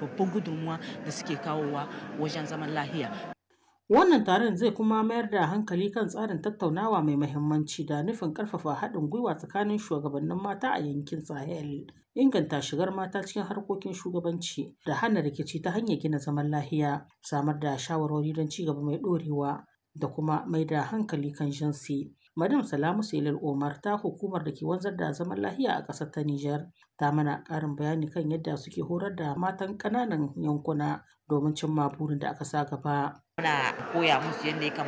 babban gudunmuwa da suke kawowa wajen zaman lahiya Wannan taron zai kuma mayar da hankali kan tsarin tattaunawa mai mahimmanci da nufin ƙarfafa haɗin gwiwa tsakanin shugabannin mata a yankin Sahel, inganta shigar mata cikin harkokin shugabanci da hana rikici ta hanyar gina zaman lahiya, samar da shawarwari don ci gaba mai ɗorewa da kuma mai da hankali kan jinsi. Madam Salamu Selil Omar ta hukumar da ke wanzar da zaman lahiya a ƙasar ta Nijar ta mana ƙarin bayani kan yadda suke horar da matan ƙananan yankuna domin cimma burin da aka sa gaba. Muna koya musu yadda ya kamata